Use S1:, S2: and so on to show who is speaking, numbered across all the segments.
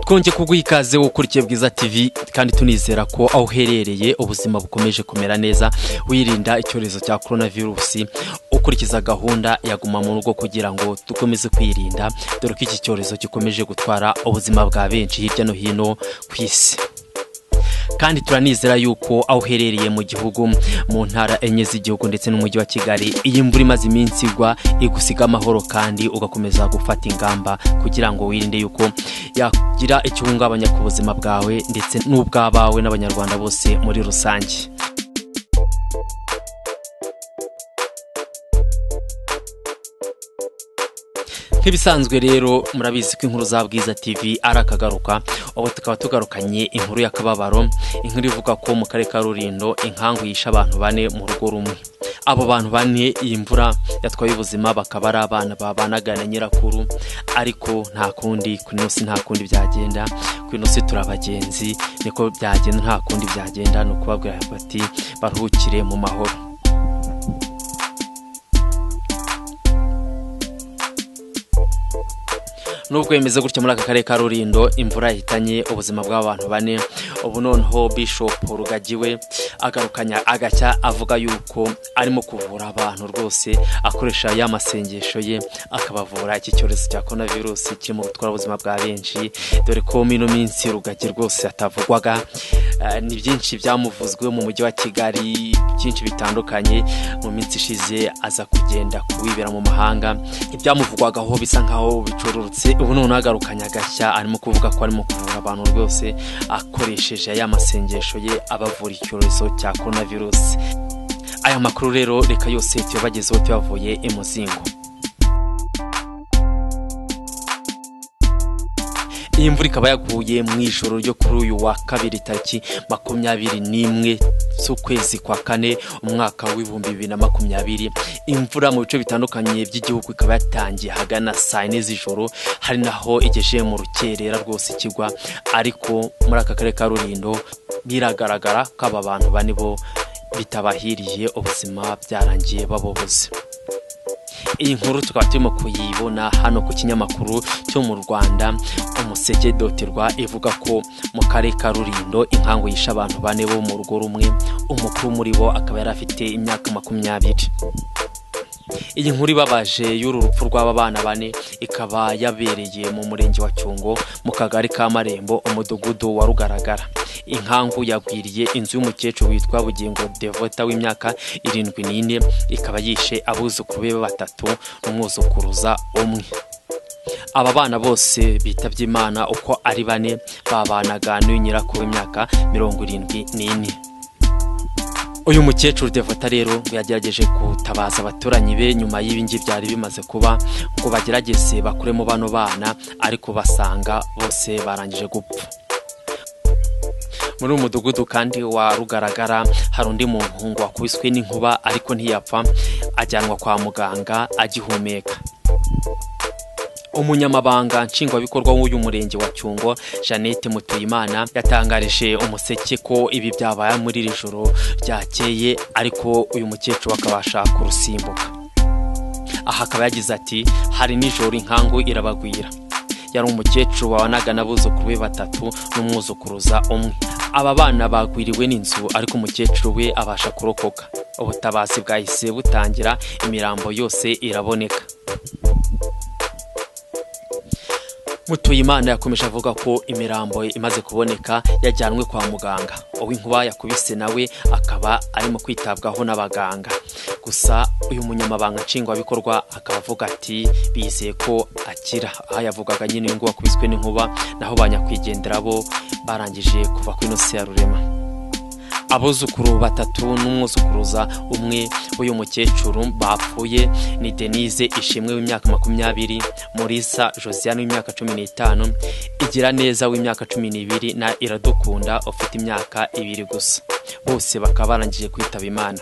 S1: twongeye kuguha ikaze ukurikiye bwiza tv kandi tunizera ko aho uherereye ubuzima bukomeje kumera neza wirinda icyorezo cya korona virusi ukurikiza gahunda ya guma mu rugo kugira ngo dukomeze kwirinda dore ko iki cyorezo gikomeje gutwara ubuzima bwa benshi hirya no hino ku isi kandi turanizera yuko aho uherereye mu gihugu mu ntara enye z'igihugu ndetse n'umujyi wa kigali iyi mvura imaze iminsi igwa igusiga amahoro kandi ugakomeza gufata ingamba kugira ngo wirinde yuko yagira ikiwungabanya ku buzima bwawe ndetse n'ubw'abawe n'abanyarwanda bose muri rusange nk'ibisanzwe rero murabizi ko inkuru za bwiza tv ari akagaruka ubu tukaba tugarukanye inkuru y'akababaro inkuru ivuga ko mu karere ka rurindo inkangu yishe abantu bane mu rugo rumwe abo bantu bane iyi mvura yatwaye ubuzima bakaba ari abana babanaga na nyirakuru ariko nta kundi ku inosi nta kundi byagenda ku inosi turabagenzi niko byagenda nta kundi byagenda ni ukubabwira bati baruhukire mu mahoro nubwo bimeze gutya muri aka karere ka rurindo imvura yahitanye ubuzima bw'abantu bane ubu noneho bishop rugagiwe agarukanya agacya avuga yuko arimo kuvura abantu rwose akoresha ya masengesho ye akabavura iki cyorezo cya korona virusi kirimo gutwara ubuzima bwa benshi dore ko mino minsi rugagi rwose atavugwaga Eh, ni byinshi byamuvuzwe mu mujyi wa kigali byinshi bitandukanye mu minsi ishize aza kugenda kuwibera mu mahanga ibyamuvugwagaho bisa nkaho bicururutse ubu noneho agarukanye agashya arimo kuvuga ko arimo kuvura abantu rwose akoresheje ya masengesho ye abavura icyorezo cya korona virusi aya makuru rero reka yose tuyabagezeho tuyavuye imuzingo iyi mvura ikaba yaguye mu ijoro ryo kuri uyu wa kabiri tariki makumyabiri n'imwe z'ukwezi kwa kane umwaka w'ibihumbi bibiri na makumyabiri imvura mu bice bitandukanye by'igihugu ikaba yatangiye hagana saa yine z'ijoro hari naho igejeye mu rukerera rwose ikigwa ariko muri aka karere ka rurindo biragaragara ko aba bantu bane bo bitabahiriye ubuzima byarangiye baboboze iyi nkuru tukaba turimo kuyibona hano ku kinyamakuru cyo mu rwanda umuseke doterwa ivuga ko mu karere ka rurindo inkangu yishe abantu bane bo mu rugo rumwe umukuru muri bo akaba yari afite imyaka makumyabiri iyi nkuru ibabaje y'uru rupfu rw'aba bana bane ikaba yabereye mu murenge wa cyungo mu kagari ka marembo umudugudu wa rugaragara inkangu yagwiriye inzu y'umukecuru witwa bugingo devota w'imyaka irindwi n'ine ikaba yishe abuzukuru be batatu n'umwuzukuruza umwe aba bana bose bitabye imana uko ari bane babanaga n'uyu nyirakuru w'imyaka mirongo irindwi n'ine uyu mukecuru devota rero ngo yagerageje gutabaza abaturanyi be nyuma y'ibingi byari bimaze kuba ngo bagerageze bakuremo bano bana ariko basanga bose barangije gupfa muri uyu mudugudu kandi wa rugaragara hari undi muntu ngo wakubiswe n'inkuba ariko ntiyapfa ajyanwa kwa muganga agihumeka umunyamabanga nshingwabikorwa w'uyu murenge wa cyungo jeannette mutuyimana yatangarije umuseke ko ibi byabaye muri iri joro ryakeye ariko uyu mukecuru akabasha kurusimbuka aha akaba yagize ati hari nijoro inkangu irabagwira yari umukecuru wabanaga n'abuzukuru be batatu n'umwuzukuruza umwe aba bana bagwiriwe n'inzu ariko umukecuru we abasha kurokoka ubutabazi bwahise butangira imirambo yose iraboneka mutuyimana yakomeje avuga ko imirambo imaze kuboneka yajyanwe kwa muganga uw'inkuba yakubise nawe akaba arimo kwitabwaho n'abaganga gusa uyu munyamabanga nshingwabikorwa akaba avuga ati bizeye ko akira aha yavugaga nyine uyu nguyu wakubiswe n'inkuba naho ba nyakwigendera bo barangije kuva ku inosi ya rurema abuzukuru batatu n'umwuzukuruza umwe w'uyu mukecuru bapfuye ni denise ishimwe w'imyaka makumyabiri murisa josiane w'imyaka cumi n'itanu igira neza w'imyaka cumi n'ibiri na iradukunda ufite imyaka ibiri gusa bose bakaba barangije kwitaba imana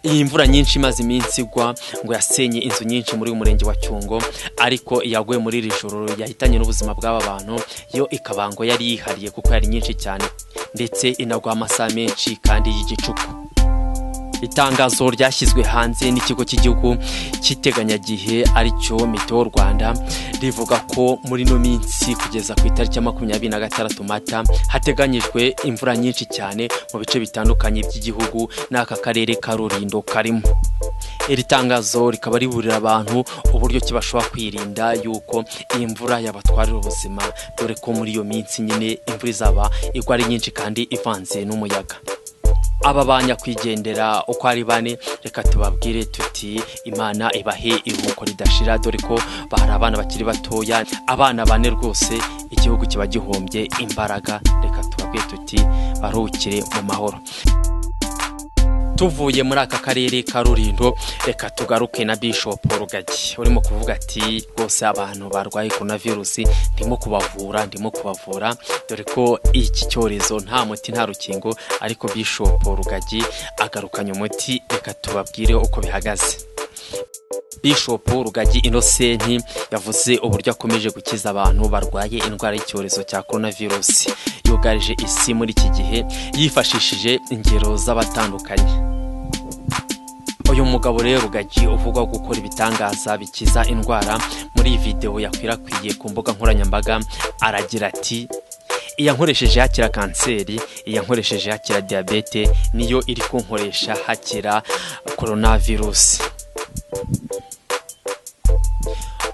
S1: iyi mvura nyinshi imaze iminsi igwa ngo yasenye inzu nyinshi muri uyu murenge wa cyungo ariko iyaguye muri iri joro yahitanye n'ubuzima bw'aba bantu yo ikabango yari yihariye kuko yari nyinshi cyane ndetse inagwa amasaha menshi kandi y'igicuku itangazo ryashyizwe hanze n'ikigo cy'igihugu cy'iteganyagihe aricyo mitiwo rwanda rivuga ko muri ino minsi kugeza ku itariki ya makumyabiri na gatandatu mata hateganyijwe imvura nyinshi cyane mu bice bitandukanye by'igihugu n'aka karere ka rurindo karimo iri tangazo rikaba riburira abantu uburyo ki bashobora kwirinda yuko iyi mvura yabatwarira ubuzima dore ko muri iyo minsi nyine imvura izaba igwa ari nyinshi kandi ivanze n'umuyaga aba ba nyakwigendera uko ari bane reka tubabwire tuti imana ibahe iruhuko ridashira dore ko bahari abana bakiri batoya abana bane rwose igihugu kiba gihombye imbaraga reka tubabwire tuti baruhukire mu mahoro tuvuye muri aka karere ka rurindo reka tugaruke na bishop rugagi urimo kuvuga ati rwose abantu barwaye korona virusi ndimo kubavura ndimo kubavura dore ko iki cyorezo nta muti nta rukingo ariko bishop rugagi agarukanye umuti reka tubabwire uko bihagaze bishop rugagi inosenti yavuze uburyo akomeje gukiza abantu barwaye indwara y'icyorezo cya korona virusi yugarije isi muri iki gihe yifashishije ingero z'abatandukanye uyu mugabo rero rugagi uvugwa gukora ibitangaza bikiza indwara muri iyi videwo yakwirakwiriye ku mbuga nkoranyambaga aragira ati iyankoresheje hakira kanseri iyankoresheje hakira diyabete niyo iri kunkoresha hakira korona virusi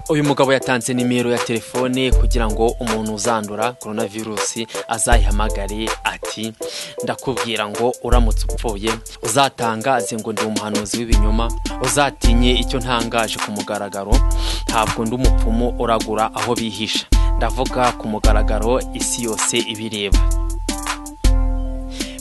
S1: uyu mugabo yatanze nimero ya telefone kugira ngo umuntu uzandura korona virusi azayihamagare ati ndakubwira ngo uramutse upfuye uzatangaze ngo ndi umuhanuzi w'ibinyoma uzatinye icyo ntangaje ku mugaragaro ntabwo ndi umupfumu uragura aho bihisha ndavuga ku mugaragaro isi yose ibireba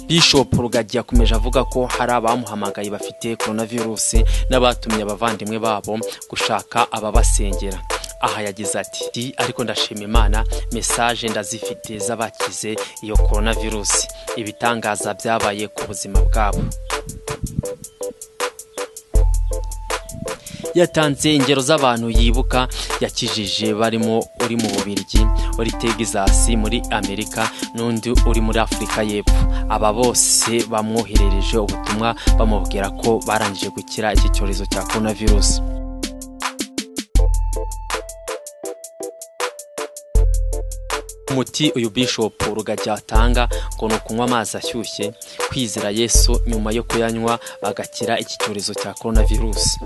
S1: bishop rugagi yakomeje avuga ko hari abamuhamagaye bafite korona virusi n'abatumye abavandimwe babo gushaka ababasengera aha yagize ati ariko ndashima imana mesaje ndazifite z'abakize iyo korona virusi ibitangaza byabaye ku buzima bwabo yatanze ingero z'abantu yibuka yakijije barimo uri mu bubirigi uri tegisasi muri amerika n'undi uri muri afurika y'epfo aba bose bamwoherereje ubutumwa bamubwira ko barangije gukira iki cyorezo cya korona virusi umuti uyu bishop rugagi atanga ngo ni ukunywa amazi ashyushye kwizera yesu nyuma yo kuyanywa bagakira iki cyorezo cya korona virusi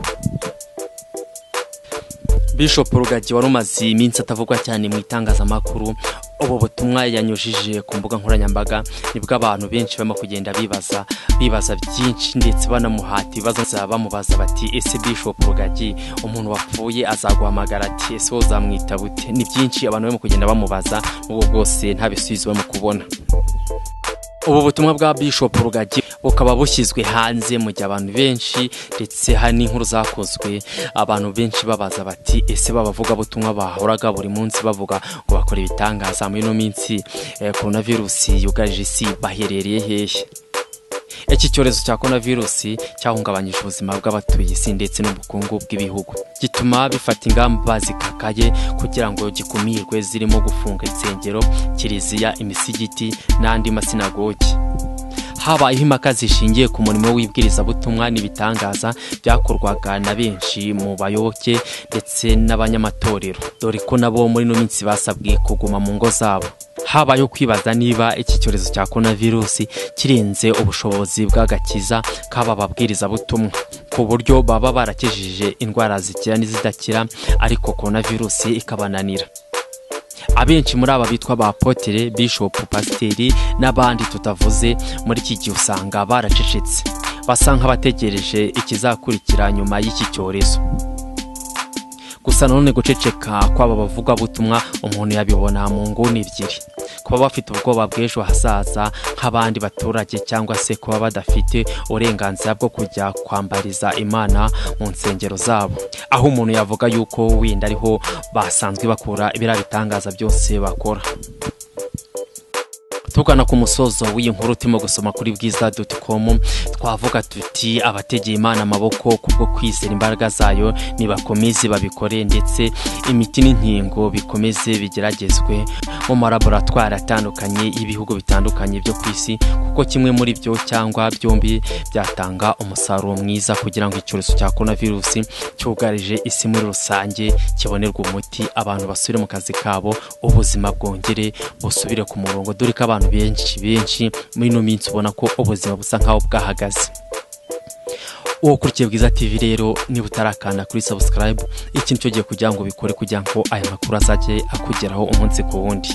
S1: bishop rugagi wari umaze iminsi atavugwa cyane mu itangazamakuru ubu butumwa yanyujije ku mbuga nkoranyambaga nibwo abantu benshi barimo kugenda bibaza bibaza byinshi ndetse banamuhata ibibazo bamubaza bati ese bishop rugagi umuntu wapfuye azaguhamagara ati ese uzamwita bute ni byinshi abantu barimo kugenda bamubaza n'ubwo bwose nta bisubizo barimo kubona ubu butumwa bwa bishop rugagi bukaba bushyizwe hanze mu gihe abantu benshi ndetse hari n'inkuru zakozwe abantu benshi babaza bati ese babavuga butumwa bahoraga buri munsi bavuga ngo bakora ibitangaza muri ino minsi korona virusi yugarije isi baherereye hehe iki cyorezo cya korona virusi cyahungabanyije ubuzima bw'abatuye isi ndetse n'ubukungu bw'ibihugu gituma bifata ingamba zikakaye kugira ngo gikumirwe zirimo gufunga insengero kiliziya imisigiti n'andi masinagogi habayeho impaka zishingiye ku murimo w'ibwirizabutumwa n'ibitangaza byakorwaga na benshi mu bayoboke ndetse n'abanyamatorero dore ko nabo muri ino minsi basabwe kuguma mu ngo zabo habayeho kwibaza niba iki cyorezo cya korona virusi kirenze ubushobozi bw'agakiza k'aba babwirizabutumwa ku buryo baba barakijije indwara zikira n'izidakira ariko korona virusi ikabananira abenshi muri aba bitwa ba potere bishop pasiteri n'abandi tutavuze muri iki gihe usanga baracecetse basa nk'abategereje ikizakurikira nyuma y'iki cyorezo gusa nanone guceceka kw'aba bavugabutumwa umuntu yabibona mu nguni ebyiri kuba bafite ubwoba bw'ejo hazaza nk'abandi baturage cyangwa se kuba badafite uburenganzira bwo kujya kwambariza imana mu nsengero zabo aho umuntu yavuga yuko wenda ariho basanzwe bakura biriya bitangaza byose bakora tugana ku musozo w'iyi nkuru turimo gusoma kuri bwiza doti komu twavuga tuti abategeye imana amaboko kubwo kwizera imbaraga zayo nibakomeze babikore ndetse imiti n'inkingo bikomeze bigeragezwe mu malaboratwari atandukanye y'ibihugu bitandukanye byo ku isi kuko kimwe muri byo cyangwa byombi byatanga umusaruro mwiza kugira ngo icyorezo cya korona virusi cyugarije isi muri rusange kibonerwe umuti abantu basubire mu kazi kabo ubuzima bwongere busubire ku murongo dore ko abantu benshi benshi muri ino minsi ubona ko ubuzima busa nk'aho bwahagaze uwo ukurikiye bwiza tv rero niba utarakanda kuri sabusikarayibu ikintu cyo ugiye kugira ngo ubikore kugira ngo aya makuru azajye akugeraho umunsi ku wundi